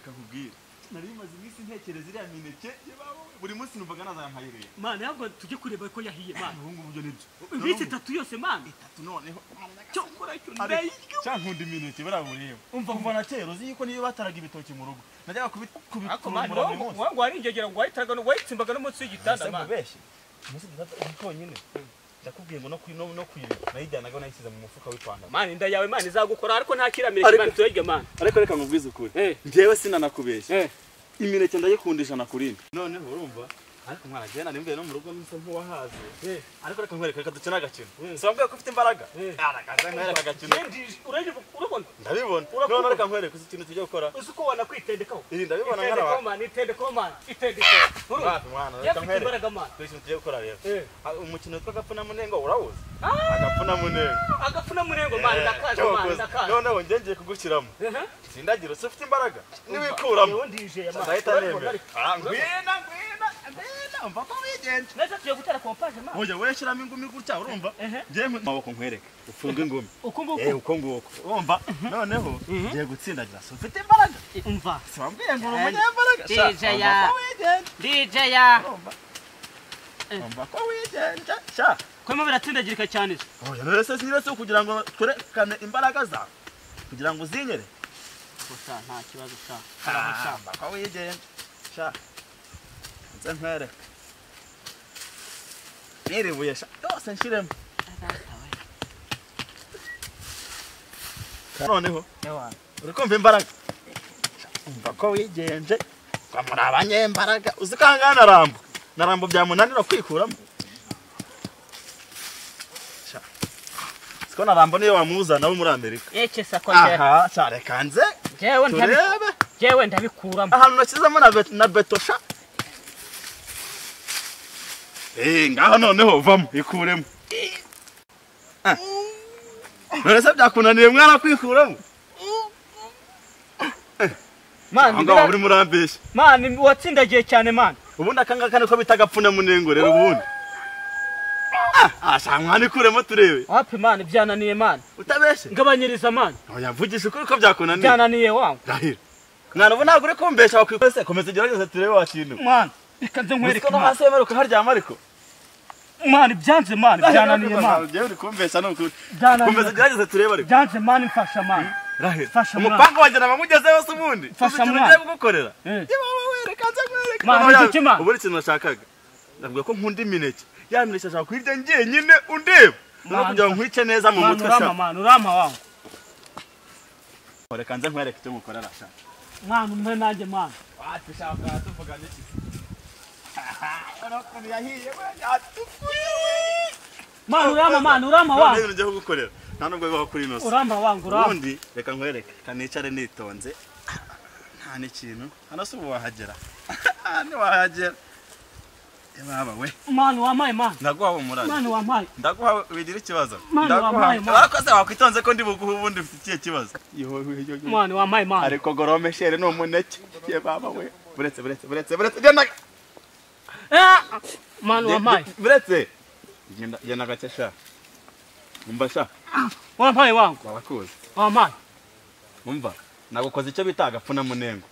kakubwira nari bimaze iminsi ntekereza iriya mineke buri munsi numvaga nazampaye rero mana ntabwo tujye kureba ko yahiye mana ubu ngubu byo nibyo iminsi itatu yose mana itatu noneho cyo nkora icyo Ari- ndayirya cya nkunda imineke buriya bureba umva kuva na kera uzi yuko niyo bataraga ibitoki mu rugo najyaga kubi- ariko mana kubikurumura buri wangu munsi wangu warigegera ngo wahitaga no- wayitsimbaga no munsi y'igitanda ese mana mubeshye umunsi data uri konyine ndakubwiye ngo no kwi- no- no kwiba nayijyanaga nayisize mu mufuka w'ipantaro mana inda yawe mana izagukora ariko nta kiramireke mana turayirya mana ariko reka nkubwize ukuri Eh. njyewe sinanakubeshya eh imineke ndayikundisha na kurindi noneho urumva ariko mwana jyana nimbe no mu rugo nsa nk'uwahaze ariko reka nkwereka reka dukine agakino sambwiye ko ufite imbaraga Eh. arakaza nkwereka agakino Ndi- urayirya urabona ndabibona Urakunda? noneho reka nkwereka uzi ikintu tujya gukora uzi ko wanakwitendekaho iri ndabibona nk'arabantu itendekaho mana itendekaho mana itendekaho urumva Wapi mwana, reka yafite nkwereke. imbaraga mana Dore ikintu tugiye gukora rero Eh. Ah, umukino witwa agafunamunenga urawuzi Ah! agafunamunenga agafuna murengo mana Eh, ndakaje cyo mana wakoze. ndakaje noneho njye ngiye kugushyiramo Ehe. sindagira usa ufite imbaraga niwikuramo Yewe ndije ya mana nzahita Urabibona, nemera ariko- Ah, ngwina ngwina ngwina umva ko wigenje neza tugiye gutera kompaje mana Oya urashyiramo ingumi gutya urumva Ehe. ngiye mu maboko nkwereka ufunge ingumi uku eh nguku uko nguko urumva noneho Mhm. ngiye gutsindagira so ufite imbaraga umva sambwiye ngo uri Kandi umunyembaraga Sha, DJ ya- umva ko wigenje dj ya urumva Eh. umva ko wigenje sha kwema biratsindagirika cyane se oya rero se sinire so kugira ngo twerekane imbaraga zawe kugira ngo uzinyere gusa nta kibazo sa Ah, umva ko wigenje sha nze nkwereka n'iri buye sha yose nshyiremo noneho urikumva imbaraga umva ko wigenje ngo muri abanyembaraga uzi ko ahangaha na rambo na rambo byamunanira kwikuramo Sha, uzi ko na rambo niyo wamuzana wo muri amerika eke sako njyewe aha sha, reka nze Njyewe ntabi- turebe njyewe ndabikuramo ahantu nashyizemo na bet- na betosha eee ngaho noneho vamo ikuremo Ah. none se byakunaniye mwana kwikuramo mana aho ngaho bira- uri murambeshya mana watsindagiye cyane mana ubundi akangaka niko bita agapfunamunengo rero ubundi ashamwana ikuremo turebe wapi mana byananiye mana utabeshye ngabanyiriza mana oya mvugisha ukuri ko byakunaniye byananiye wangu ndahira mwana ubu ntabwo uri kumbesha wakwikose komeza ugerageze turebe wakintu mana reka nze Uziko nkwereke no mana hasi wemerewe ukaharyama ariko mana byanze mana byananiye mana Ngewe uri kumbesha ni ukuri Byananiye. komeza ugerageze turebe ariko byanze mana mfasha mana Rahira. Fasha mwana. umupanga wagira ngo amugezeho se ubundi Fasha Uzi ikintu mwana. ugiye kugukorera Eh. Yewe, wowe, reka nze nkwereke. Mwana, Noneho iki ya- mwana? ubu ari ikintu nashakaga navuga ko nkunda imineke ya mineke ashaka kuyirya njyenyine undeba no Mwana, kugira ngo nkwike neza mu mana mutwe sha. urama mana urama wangu reka nze nkwereke icyo mukorera sha mwana umwe nanjye mana watushaka tuvuga n'iki ukuntu yahiye we yatukuye mana urama mana urama none wangu ibintu ngiye kugukorera nta nubwo bibaho kuri ino si urama wangu urama ubundi reka nkwereke reka nicare nitonze nta n'ikintu hano si ubu wahagera ntiwahagera baba we mana wampaye mana ndaguha umurane mana wampaye ndaguha wigira ikibazo Mwana, wampaye, mwana. urakoze wakwitonze ko ndi buguhe ubundi ufite ikihe kibazo mana wampaye mana ariko gorome shere ni umuneke ye baba we buretse buretse buretse buretse genda Ah! mana wampaye buretse genda genda gake sha umva sha wampaye wangu wabakuze wampaye umva nagukoze icyo bita agapfunamunengo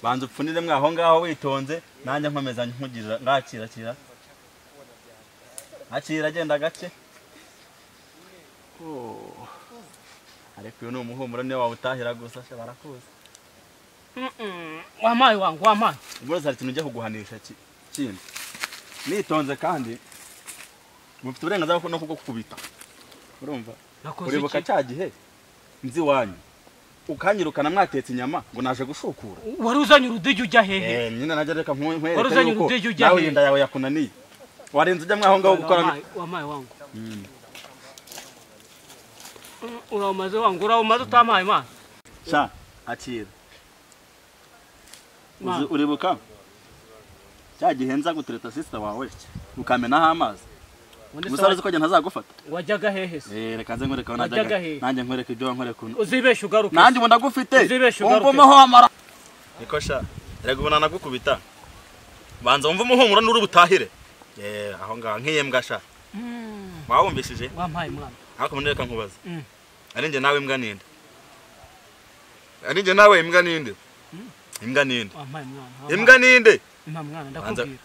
banza upfuniremwe aho ngaho witonze nanjye nkomeza nkugirira ngakira kira akira agenda gake Oh. ariko uyu ni umuhumuro niyo wawutahira gusa sha barakuzi Mm-mm. wampaye wangu wampaye umurozi hari ikintu ujya kuguhanisha ki- kindi nitonze kandi mufite uburenganzira bwo- no kubwo kukubita urumva nakoze uribuka iki cya gihe nzi iwanyu ukanyirukana mwatetse inyama ngo naje gushukura wari uzanye urudigi ujya hehe Eh, nyine najya reka nkwe- Wari nkwereke uzanye yuko urudege ujya nawe he? inda yawe yakunaniye warenze ujya mwaho ngaho Mana, gukora wampaye- wampaye wangu Mm. Mm, urawumaze wangu urawumaze utamaye mana sha akira Mana. Uzi- uribuka cya gihe nza gutereta sisita wawe ukamenaho amazi Ubundi se gusa uzi ko njye ntazagufata wajyaga hehe se Eh, reka nze nkwereke aho Wajyaga najyaga. he? nanjye nkwereke ibyo wankwereka uno uzibesha ugaruke nanjye ubu ndagufite Uzibeshe ugaruke. wumva umuhomora niko sha reka ubu nanagukubita banza wumve umuhumuro n'uri butahire Eh, aho ngaho nk'iyembwa sha Mm, wawumvishije wampaye mana ariko reka nkubaza Mm. ari njye nawe imbwa ninde ari njye nawe imbwa ninde imbwa ninde wampaye umwana wampaye- imbwa ninde nta mwana Banza- ndakubwira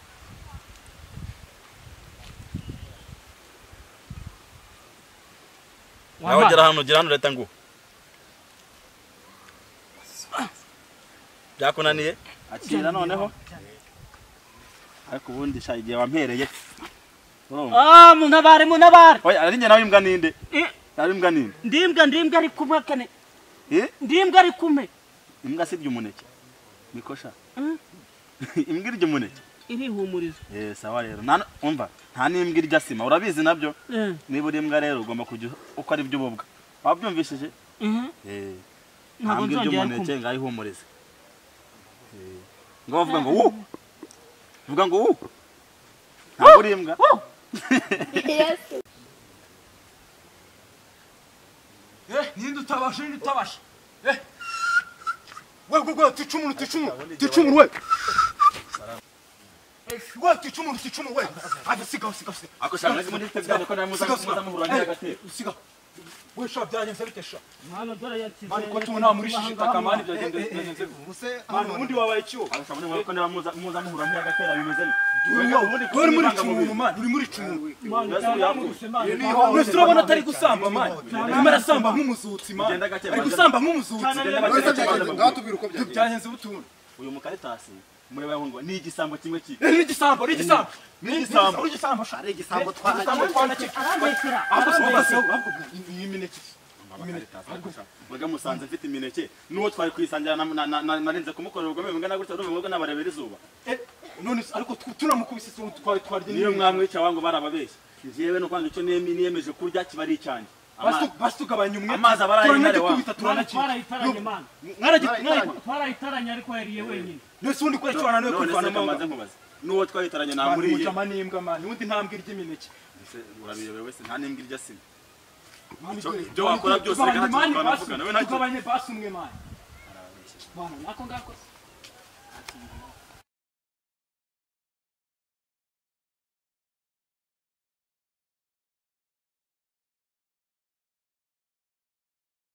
nawe ugera hano ugera hano leta ngo byakunaniye akira noneho ariko ubundi sha igihe wampereye urumva Ah, muntabare muntabare oya ari njye nawe imbwa ninde Eh, nawe imbwa ninde ndimbwa ndimbwa ari kumwe kane eh ndimbwa ari kumwe imbwa sirya umuneke niko sha Mm, imbwa irya umuneke irihumuriza eh sawa rero nta umva nta n'imbwa irya sima urabizi nabyo Eh, niba uri imbwa rero ugomba kujya uko ari byo ububwa wabyumvishije mhm. eh ntabwo ntabwo ibyo nzongera umuneke kumwe ngaho ihumurize ngo bavuga ngo wu vuga ngo wu ntabwo uri imbwa ninde utabasha ninde utabasha we we we ticumuru ticumuru ticumuru we we ticumuru ticumuru we ati sigaho sigaho sigaho ako shaka muri tebya ko namuza kumuza muhura n'agate sigaho we sha byagenze bite sha Mwana, dore yakize- mani ko tubona muri shishi takamani byagenze byagenze mani ubundi wabaye ikiwo ako muri ko namuza muza muhura n'agate bimeze uri muri cumuru mani uri muri cumuru Mwana, Yesu yarangurutse, Mwana, mwese urabona atari gusamba mani arimo arasamba nk'umuzutsi mani Ugenda gake, ari bagenda- gusamba nk'umuzutsi Ugenda gake, Uretse bagenda- byagenze- ndatubwira uko byagenze byagenze ubutunda uyu mukaritasi mureba ngo ni igisambo kimwe kike ni igisambo ni igisambo Ni igisambo. ni igisambo sha ari igisambo igisambo twanacye arambeshyera, ahubwo si wowe arambeshyera. si wowe ahubwo iyi mineke mbaga musanze mfite imineke n'uwo twari kuyisangira na- na- na- na- narinze kumukorera ubugome bungana gutya urumva ngo nabarebera izuba Eh, none se ariko tu- tunamukubise se twari twarya niyo n'iyo mwamwica wangu barababeshya njyewe no kwanga icyo nemi- niyemeje kurya kiba ari icyanjye Ama- basitugabanya umwe Amazi aba araye intare wa. turanagikubita Mwana, turanakira twarayitaranye Mwana. mwaragitanyo twarayitaranye ariko yariye wenyine nese ubundi kubera icyo wananiwe none se kwirwanaho kamaze nkubaze n'uwo twayitaranye namuriye muca aman'imbwa mani ubundi ntambwe irya imineke Ese urabirebera wese nta n'imbwa irya sima Mani, Icyo- dore, ibyo mani, wakora dore, byose tugabanye reka mani tukavugana, basi, tugavugana, we ntacyo- tugabanye basi umwe mani mwana nako ngako Ati,